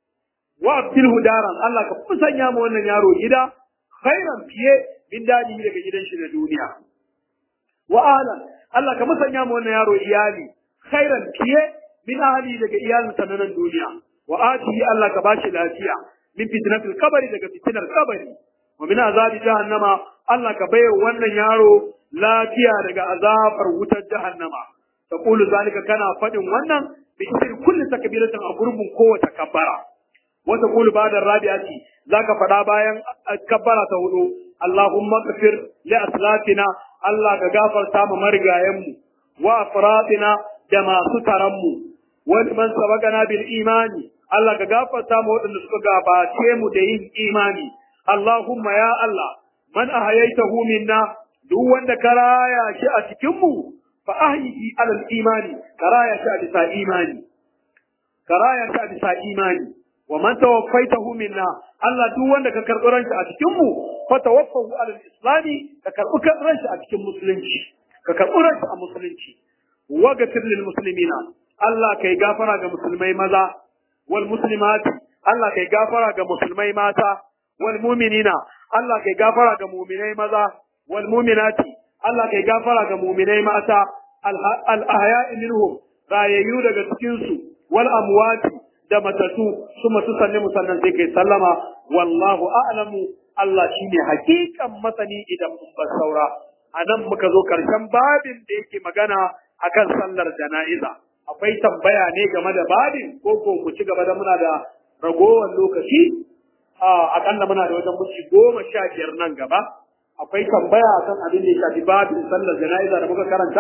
wa abdul hudaran Allah ka sanya mu wannan yaro gida khairan fiye min dadi daga gidan shi na duniya wa ahlan Allah ka musanya mu wannan yaro iyali khairan fiye min ahli daga iyalinsa na nan duniya wa atihi Allah ka bashi lafiya min fitnatil qabri daga fitnar qabri wa min azabi jahannama Allah ka bayar wannan yaro lafiya daga azabar wutar jahannama taqulu zalika kana fadin wannan bi isri kulli takbiratin a gurbin kowace kabbara wa taqulu ba'da rabi'ati zaka fada bayan kabbara ta hudu Allahumma kafir li aslatina Allah ka gafarta mu marigayenmu wa afradina da masu taranmu wa man sabaqana bil imani Allah ka gafarta mu waɗanda suka gabace mu da yin imani Allahumma ya Allah man ahayaitahu minna duk wanda ka raya shi a cikin mu fa ahyihi alal imani ka raya shi a bisa imani ka raya shi a bisa imani wa man tawaffaitahu minna Allah duk wanda ka karɓi ranshi a cikin mu fa tawaffahu alal islami ka karɓi ranshi a cikin musulunci ka karɓi ranshi a musulunci wa gatir lil muslimina Allah kai gafara ga musulmai maza wal muslimati Allah kai gafara ga musulmai mata wal mu'minina Allah kai gafara ga mu'minai maza wal mu'minati Allah kai gafara ga mu'minai mata al-ahya'i minhum rayayyu daga cikin su wal amwati da matatu su matu sanne musannan sai kai sallama wallahu a'lamu Allah shine hakikan masani idan mun bar saura anan muka zo karshen babin da yake magana akan sallar jana'iza akwai tambaya ne game da babin ko ko ku ci gaba da muna da ragowar lokaci a akalla muna da wajen muci goma sha biyar nan gaba akwai tambaya kan abin da ya shafi babin sallar jana'iza da muka karanta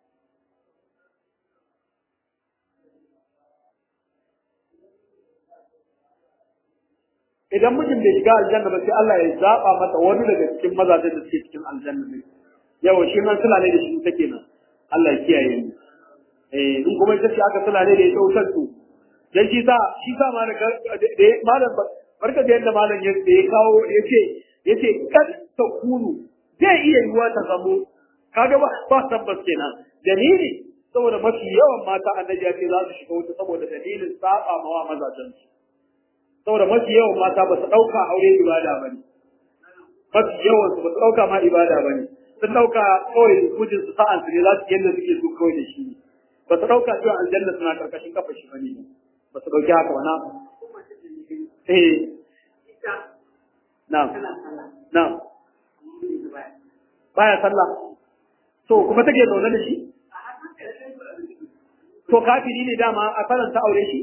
idan mijin bai shiga aljanna ba sai Allah ya zaba mata wani daga cikin mazajen da suke cikin aljanna ne yawa shi man sulale da shi take nan Allah ya kiyaye mu eh in kuma ita ce aka sulale da ita wutar to dan shi sa shi sa ma da malam barka da yadda malam ya ya kawo yace yace kad ta kunu zai iya yiwa ta zamo kaga ba ba tabbas kenan dalili saboda mafi yawan mata annabi ya ce za su shiga wuta saboda dalilin saba mawa mazajen su saboda mafi yawan mata ba su ɗauka aure ibada ba ne mafi yawan su ba su ɗauka ma ibada ba ne sun ɗauka kawai mijin su sa'an su ne za su yadda suke so kawai da shi ne ba su ɗauka cewa aljanna suna karkashin kafa shi ba ne ba su ɗauki haka ba na eh na'am na'am baya sallah to kuma take zaune da shi to kafiri ne dama a faranta aure shi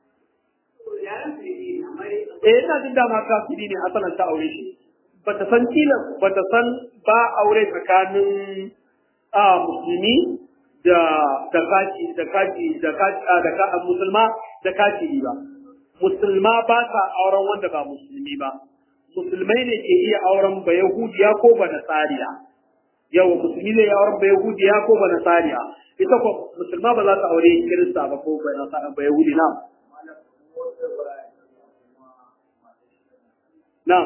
eh ina jin dama kafiri ne asalan ta aure shi bata san kila bata san ba aure tsakanin a musulmi da da kaci da kaci da kaci da ka musulma da kafiri ba musulma ba ta auren wanda ba musulmi ba musulmai ne ke iya auren ba yahudiya ko ba nasariya yawa musulmi ne ya auren ba yahudiya ko ba nasariya ita ko musulma ba za ta aure kirista ba ko ba yahudi na Na'am.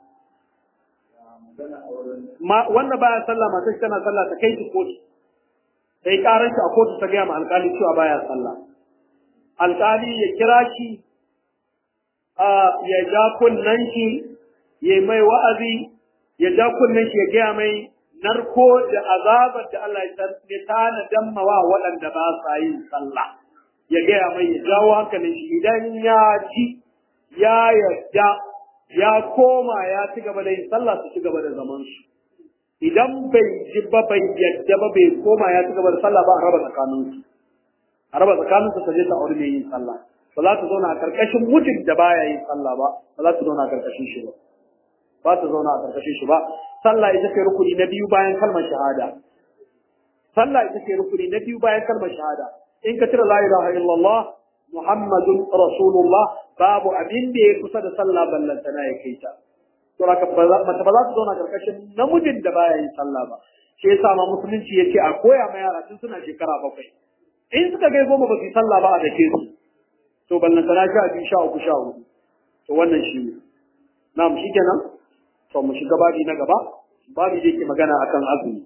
Ma wanda baya sallah matar shi tana sallah ta kai shi kotu. Sai karar shi a kotu ta gaya ma alƙali cewa baya sallah. Alƙali ya kira shi ya ja kunnen shi ya mai wa'azi ya ja kunnen shi ya gaya mai narko da azabar da Allah ya tana dammawa waɗanda ba sa yin sallah. Ya gaya mai ya jawo hankalin shi idan ya ji ya yarda ya koma ya ci gaba da yin sallah su ci gaba da zaman su idan bai ji ba bai yadda ba bai koma ya ci gaba da sallah ba a raba tsakanin su a raba tsakanin su je ta aure mai yin sallah ba za ta zauna a karkashin mutum da baya yin sallah ba ba za ta zauna a karkashin shi ba ba ta zauna a karkashin shi ba sallah ita ce rukuni na biyu bayan kalmar shahada sallah ita ce rukuni na biyu bayan kalmar shahada in ka cire la ilaha illallah Muhammadun Rasulullah babu abin da ya kusa da sallah ballantana ya kai ta. To haka mace ba za ta zauna karkashin namijin da baya yin sallah ba. Shi yasa ma musulunci ya ce a koya ma yara tun suna shekara bakwai. In suka kai goma ba su yi sallah ba a dake su. To ballantana sha biyu sha uku sha hudu. To wannan shi ne. Na'am shi kenan. To mu shiga babi na gaba. Babi da yake magana akan azumi.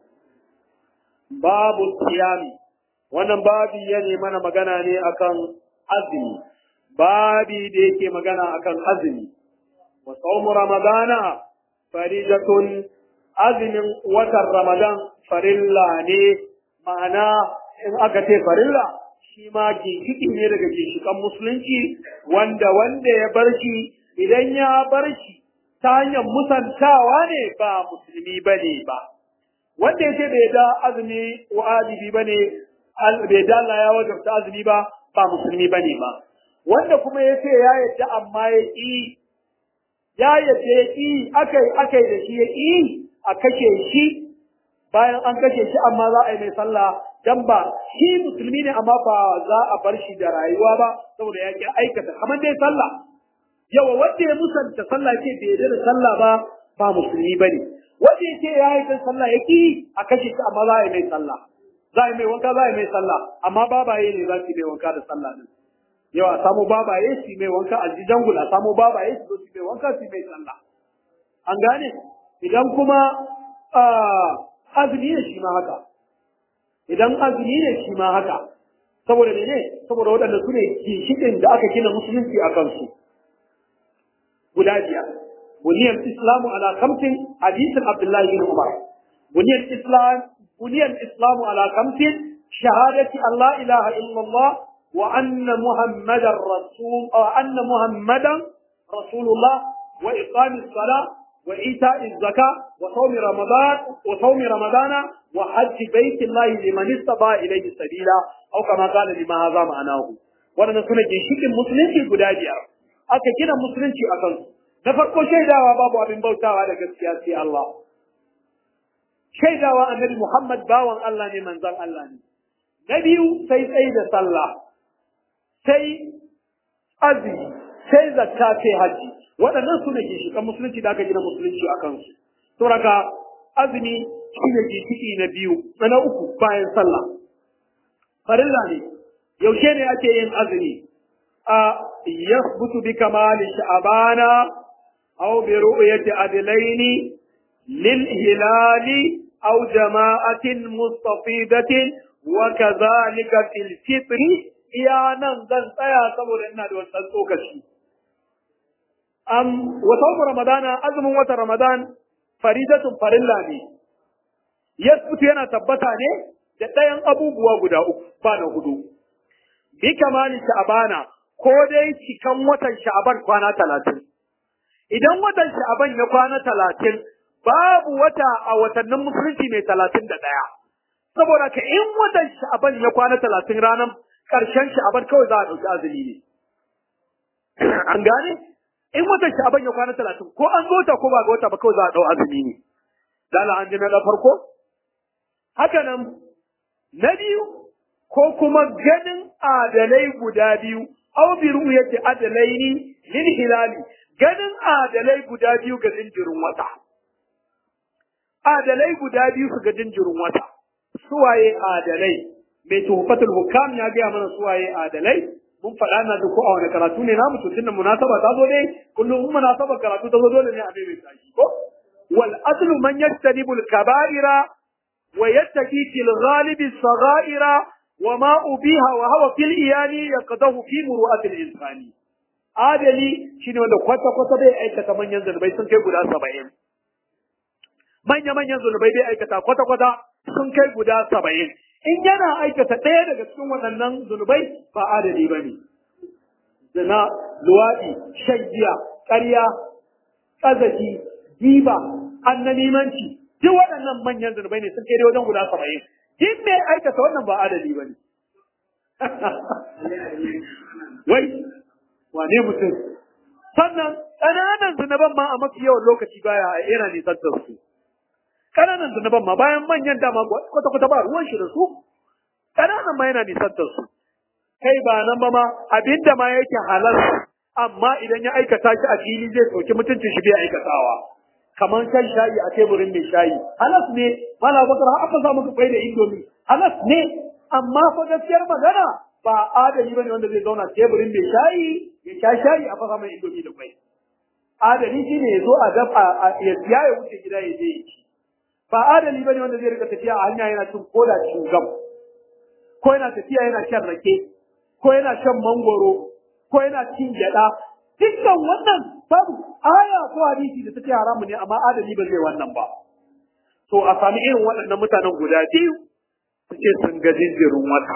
Babu siyami. Wannan babi ya ne mana magana ne akan azumi babi da yake magana akan azumi wa sawmu ramadana faridatun azumin watan ramadan farilla ne ma'ana in aka ce farilla shi ma ginshiki ne daga ginshikan musulunci wanda wanda ya bar shi idan ya bar shi ta hanyar musantawa ne ba musulmi bane ba wanda ya ce bai da azumi wajibi bane bai da Allah ya wajabta azumi ba ba musulmi ba ne ba wanda kuma ya ce ya yadda amma ya ƙi ya yadda ya ƙi akai akai da shi ya ƙi a kashe shi bayan an kashe shi amma za a yi mai sallah dan ba shi musulmi ne amma ba za a bar shi da rayuwa ba saboda ya ƙi aikata kamar dai sallah yawa wanda ya musanta sallah ce bai yarda da sallah ba ba musulmi bane wanda ya ce ya yi sallah ya ƙi a kashe shi amma za a yi mai sallah za a yi mai wanka za a yi mai sallah amma babaye ne za su yi mai wanka da sallah din yau a samu babaye su yi mai wanka a ji jangul a samu babaye su zo su yi mai wanka su yi mai sallah an gane idan kuma azumi ne shi ma haka idan azumi ne shi ma haka saboda ne saboda waɗanda su ne ginshiƙin da aka gina musulunci a kansu guda biyar buniyar islamu ala kamtin hadisin abdullahi bin umar buniyar islam buniyal islamu ala khamsin shahadati an la ilaha illallah wa anna muhammadar rasul wa anna muhammadan rasulullah wa iqamis salah wa ita'iz zakah wa sawmi ramadan wa sawmi ramadana wa hajj baitillahi liman istata ilayhi sabila aw kama qala lima hadha ma'anahu wadannan sune ginshikin musulunci guda biyar aka gina musulunci a kansu na farko shaidawa babu abin bautawa da gaskiya sai Allah shaidawa annabi Muhammad bawan Allah ne manzon Allah ne na biyu sai tsayi da sallah sai azumi sai zakka sai haji waɗannan su ne ginshiƙan musulunci da aka gina musulunci a kansu saboda azumi shi ne ginshiki na biyu na uku bayan sallah farilla ne yaushe ne ake yin azumi a yasbutu bi kamali sha'bana aw bi ru'yati adlaini lil hilali aw jama'atin mustafidatin wa kadhalika fil fitri iya nan zan tsaya saboda ina da wannan tsokaci am wa sawm ramadana azumin wata ramadan faridatun farilla ne yasbutu yana tabbata ne da ɗayan abubuwa guda uku ba na hudu bi kamali sha'bana ko dai cikan watan sha'aban kwana talatin. Idan watan sha'aban ya kwana talatin, babu wata a watannin musulunci mai talatin da ɗaya. Saboda ka in watan sha'aban ya kwana talatin ranar ƙarshen sha'aban kawai za a ɗauki azumi ne. An gane? In watan sha'aban ya kwana talatin, ko an zo ta ko ba ga wata ba kawai za a ɗau azumi ne. Dala an ji na farko? Haka nan, na biyu, ko kuma ganin adalai guda biyu aw bi ru'yati adalaini lil hilali ganin adalai guda biyu ga jinjirin wata adalai guda biyu su ga jinjirin wata suwaye adalai mai tuhfatul hukam ya gaya mana suwaye adalai mun faɗa na da ko a wani karatu ne namu to tunda munasaba ta zo dai kullum in munasaba karatu ta zo dole ne a mai mai ko wal aslu man yajtanibul kaba'ira wa yattaqi fil ghalibi saghaira وما أبيها وهو في الإيان يقضه في مروءة الإنسان adali shine wanda kwata kwata bai aikata manyan zunubai sun kai guda saba'in manya manyan zunubai bai aikata kwata kwata sun kai guda saba'in in yana aikata ɗaya daga cikin waɗannan zunubai ba adali ba ne zina luwaɗi shan giya ƙarya ƙazafi giba annanimanci duk waɗannan manyan zunubai ne sun kai dai wajen guda saba'in in mai aikata wannan ba adali ba ne. Wai, wane mutum? Sannan ƙananan zunuban ma a mafi yawan lokaci baya yana nisan da su. Ƙananan zunuban ma bayan manyan dama kwata-kwata ba ruwan shi da su. Ƙananan ma yana nisan da su. Kai ba nan ba ma abinda ma yake halal amma idan ya aikata shi a fili zai sauki mutuncin shi bai aikatawa. kamar shan shayi a teburin mai shayi halas ne mala bakar har aka samu kai da indomi halas ne amma fa gaskiyar magana ba adali bane wanda zai zauna teburin mai shayi ya sha shayi a fasa mai indomi da kwai adali shine ya zo a dafa ya siya ya wuce gida ya je ya ci ba adali bane wanda zai rika tafiya a hanya yana cin koda shugam ko yana tafiya yana shan rake ko yana shan mangoro ko yana cin gyada dukkan wannan babu aya ko hadisi da take haramu ne amma adali ba zai wannan ba to a sami irin waɗannan mutanen guda biyu su ce sun ga jinjirin wata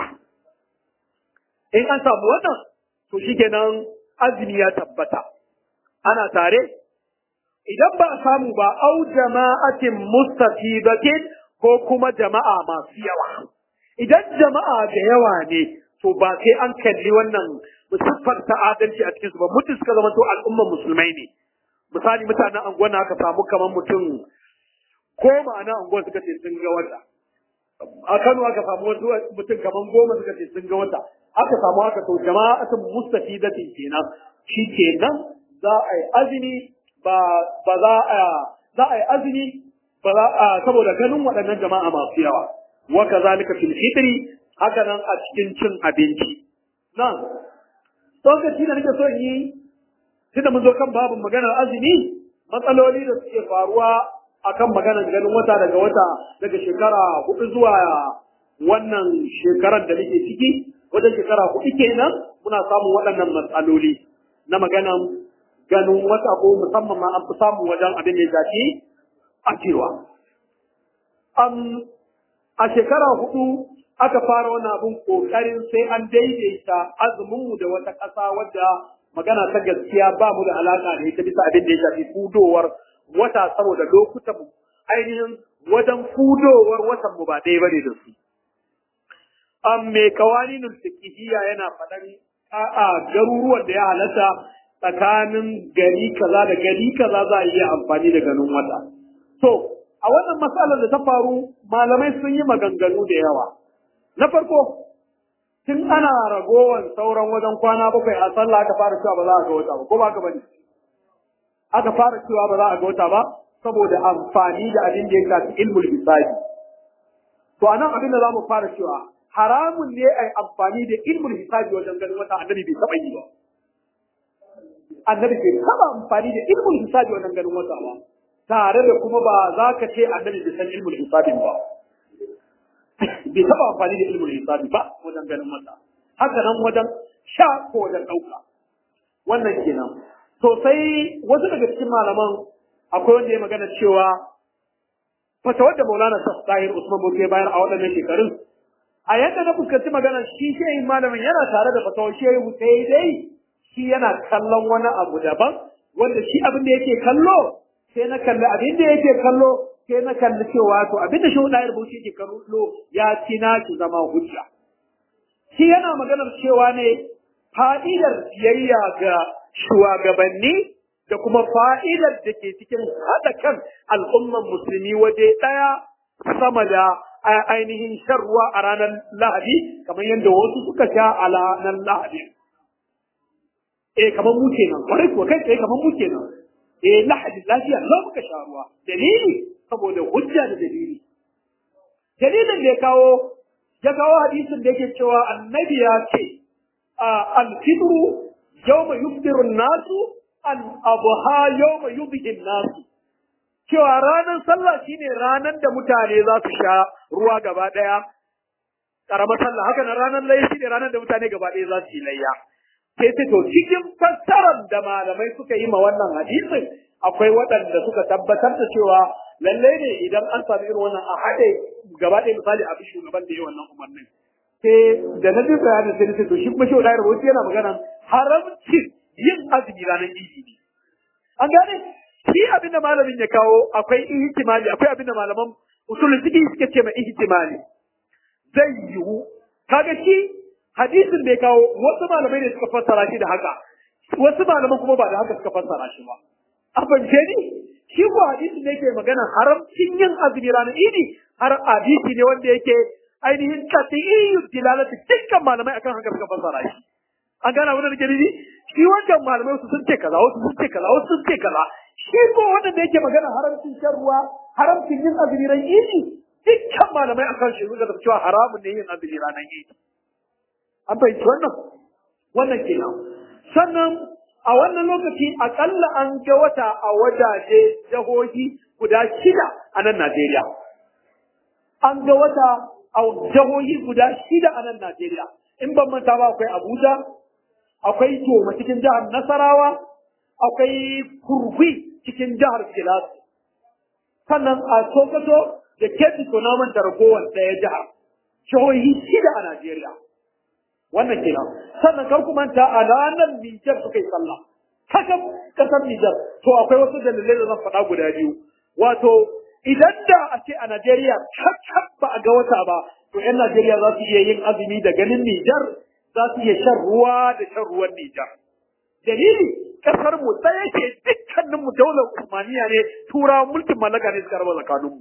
in an samu wannan to shikenan azumi ya tabbata ana tare idan ba a samu ba au jama'atin mustafidatin ko kuma jama'a masu yawa idan jama'a da yawa ne to ba sai an kalli wannan siffar ta adalci a cikin su ba mutum suka zama to al'ummar musulmai ne misali mutanen anguwan na aka samu kamar mutum ko ma'ana anguwan suka ce sun ga wata a Kano aka samu wasu mutum kamar goma suka ce sun ga wata aka samu haka to jama'atun mustafidatin kenan shi kenan za a yi azumi ba ba za a za a yi azumi ba za a saboda ganin waɗannan jama'a masu yawa wa kazalika fil fitri haka nan a cikin cin abinci nan lokaci da nake so yi tunda mun zo kan babin maganar azumi matsaloli da suke faruwa akan maganar ganin wata daga wata daga shekara hudu zuwa wannan shekarar da nake ciki wajen shekara hudu kenan muna samun waɗannan matsaloli na maganar ganin wata ko musamman ma an fi samun wajen abin da ya shafi a cewa. a shekara hudu aka fara wani abin kokarin sai an daidaita azuminmu da wata ƙasa wadda magana ta gaskiya ba mu da alaƙa da ita bisa abin da ya shafi fudowar wata saboda lokutan mu ainihin wajen fudowar watan mu ba ɗaya bane da su. An mai kawaninul fiqhiyya yana faɗan a'a garuruwan da ya halatta tsakanin gari kaza da gari kaza za a iya amfani da ganin wata. To, a wannan matsalar da ta faru malamai sun yi maganganu da yawa. Na farko, tun ana ragowar sauran wajen kwana bakwai a sallah aka fara cewa ba za a ga wata ba, ko ba ka bane? Aka fara cewa ba za a ga wata ba, saboda amfani da abin da ya shafi ilmul hisabi. To anan abin da za mu fara cewa haramun ne a amfani da ilmul hisabi wajen ganin wata annabi bai taɓa yi ba. Annabi bai taɓa amfani da ilmul hisabi wajen ganin wata ba. Tare da kuma ba za ka ce annabi bai san ilmul hisabin ba. bai taɓa amfani da ilmin hisabi ba wajen ganin wata haka nan wajen sha ko wajen ɗauka wannan kenan to sai wasu daga cikin malaman akwai wanda ya magana cewa fatawar da maulana tahir usman bauchi ya bayar a waɗannan shekarun a yadda na fuskanci magana shi shehin malamin yana tare da fatawar shehu sai dai shi yana kallon wani abu daban wanda shi abin da yake kallo sai na kalli abin da yake kallo sai na kalli cewa to abin da shehu ɗayar bauchi yake kallo ya ci na ki zama hujja shi yana maganar cewa ne fa'idar biyayya ga shugabanni da kuma fa'idar da ke cikin haɗa kan al'umman musulmi waje ɗaya sama da ainihin shan ruwa a ranar lahadi kamar yadda wasu suka sha a ranar lahadi eh kamar mu kenan kwarai kuwa kai tsaye kamar mu kenan eh lahadi lafiya za muka sha ruwa dalili saboda hujja da dalili dalilin da ya kawo ya kawo hadisin da yake cewa annabi ya ce al-fitru yawma yuftiru nasu al-adha yawma yudhi nasu cewa ranar sallah shine ranar da mutane za su sha ruwa gaba daya karamar sallah haka nan ranar layya shine ranar da mutane gaba daya za su yi layya sai sai to cikin fassarar da malamai suka yi ma wannan hadisin akwai waɗanda suka tabbatar da cewa lalle ne idan an sami irin wannan a haɗe gaba ɗaya misali a bi shugaban da yi wannan umarnin sai da na jin bayanin sai sai to shi kuma shi wadayar wasu yana magana haramcin yin azumi ranar idi ne an gane shi abin da malamin ya kawo akwai ihtimali akwai abin da malaman usulun fiqh suke ce ma ihtimali zai yiwu kaga shi hadisin da ya kawo wasu malamai ne suka fassara shi da haka wasu malaman kuma ba da haka suka fassara shi ba a fahimce ni shi ko hadisi ne ke magana haramcin yin azumi ranar idi har hadisi ne wanda yake ainihin qat'iyyu dilalati dukkan malamai akan haka suka fassara shi an gana wannan da dalili shi wancan malamai su sun ce kaza wasu sun ce kaza wasu sun ce kaza shi ko wanda da yake magana haramcin shan ruwa haramcin yin azumi ran idi dukkan malamai akan shi suka tafi cewa haramun ne yin azumi ranar idi an fahimci wannan wannan kenan sannan a wannan lokaci akalla an ga wata a wajaje jihohi guda shida a nan Najeriya. An ga wata a jihohi guda shida a nan Najeriya. In ban manta ba akwai Abuja, akwai Toma cikin jihar Nasarawa, akwai Kurgui cikin jihar Filas. Sannan a Sokoto da Kebbi to na manta ragowar ɗaya jihar. Jihohi shida a Najeriya. wannan kenan sannan kar ku manta a ranar Nijar suka yi sallah kakan kasar Nijar to akwai wasu dalilai da zan faɗa guda biyu wato idan da a ce a Najeriya kakkan ba a ga wata ba to 'yan Najeriya za su iya yin azumi da ganin Nijar za su iya shan ruwa da shan ruwan Nijar dalili kasar mu ɗaya ce dukkanin mu daular Usmaniya ne turawa mulkin mallaka ne suka raba tsakanin mu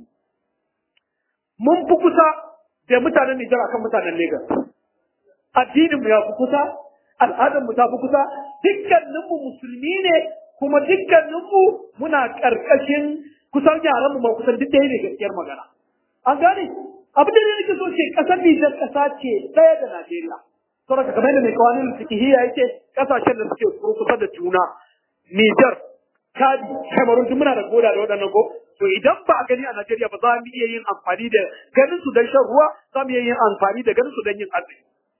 mun fi kusa da mutanen Nijar akan mutanen Lagos addinin mu ya fi kusa al'adar mu ta fi kusa dukkanin mu musulmi ne kuma dukkanin mu muna karkashin kusan yaran mu ma kusan duk ɗaya ne gaskiyar magana an gane abin da ne nake so ce kasar Nijar kasa ce ɗaya da Najeriya saboda kamar yadda mai kawanin fikihiyya yake kasashen da suke kusa da juna Nijar Chadi Cameroon duk muna da goda da waɗannan ko to idan ba a gani a Najeriya ba za mu iya yin amfani da ganin su don shan ruwa za mu iya yin amfani da ganin su don yin azumi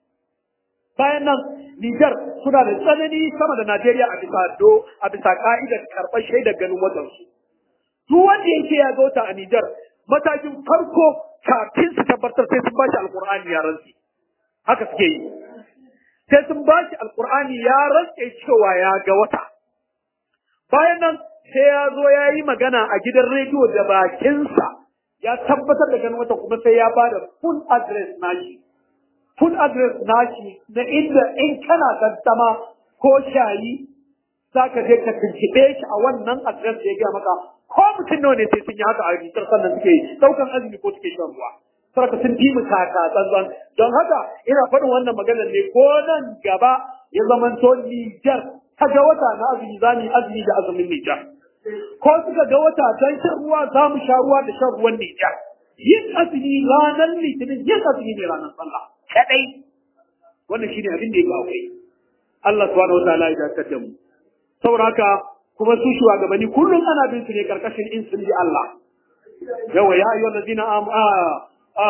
bayan nan Nijar suna da tsanani sama da Najeriya a bisa do a bisa ka'idar karɓar shaidar ganin watansu. Duk wanda yake ya gauta a Nijar matakin farko kafin su tabbatar sai sun bashi alqur'ani ya rantsi haka suke yi sai sun bashi alqur'ani ya rantsi cewa ya ga wata bayan nan sai ya zo ya yi magana a gidan rediyo da bakinsa ya tabbatar da ganin wata kuma sai ya bada full address nashi full address nashi na inda in kana tantama ko shayi za ka je ka tuntuɓe shi a wannan address da ya gaya maka ko mutum nawa ne sai sun yi haka a rikitar sannan suke ɗaukan azumi ko suke shan ruwa sarka sun fi mu taka tsantsan don haka ina faɗin wannan maganar ne ko nan gaba ya zamanto Nijar ta ga wata na azumi za mu yi azumi da azumin Nijar ko suka ga wata don shan ruwa za mu sha ruwa da shan ruwan Nijar yin azumi ranar litinin yin azumi ne ranar sallah kadai wannan shine abin da ya ga akwai Allah subhanahu wataala ya dakatar da mu saboda haka kuma su shugabanni kullum ana bin su ne karkashin in sun bi Allah yawa ya ayyuhal ladina am a a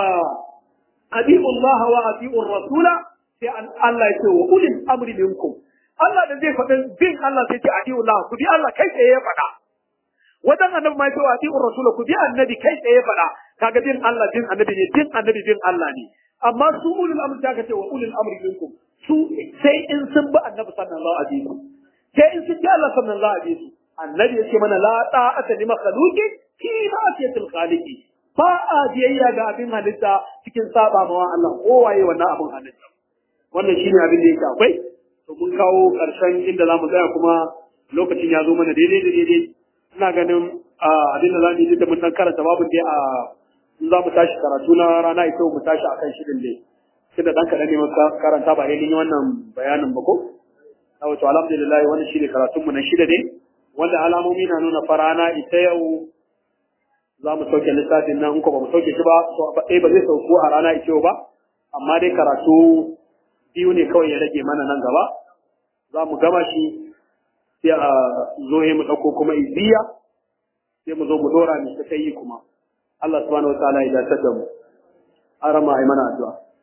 adi'u Allah wa adi'u rasula sai an Allah ya ce wa ulil amri minkum Allah da zai faɗin bin Allah sai ce adi'u Allah ku bi Allah kai tsaye ya faɗa wajen annabi ma ya ce wa adi'u rasula ku bi annabi kai tsaye ya faɗa kaga bin Allah bin annabi ne bin annabi bin Allah ne amma su ulul amri ta ce wa ulil amri minkum su sai in sun bi annabi sallallahu alaihi wasallam sai in sun ji Allah sallallahu alaihi wasallam annabi yake mana la ta'ata li makhluqin fi ma'siyatil khaliqi ba a biyayya ga abin halitta cikin saba mawa Allah kowaye wannan abin halitta wannan shine abin da yake akwai to mun kawo karshen inda zamu tsaya kuma lokacin ya zo mana daidai da daidai ina ganin abin da zamu yi da mun dan karanta babu dai a in za mu tashi karatu na rana ita mu tashi akan shirin dai tunda dan kaɗan ne muka karanta ba dai yi wannan bayanin ba ko a wato alhamdulillah wannan shine karatun mu na shida ne wanda alamomi na nuna farana ita yau za mu sauke lissafin nan in ko ba mu sauke shi ba to ɗaya ba zai sauko a rana ita yau ba amma dai karatu biyu ne kawai ya rage mana nan gaba za mu gama shi sai a zo mu ɗauko kuma iziya sai mu zo mu dora mu ta yi kuma Allah subhanahu wa ta'ala ya dace da mu arama ai mana addu'a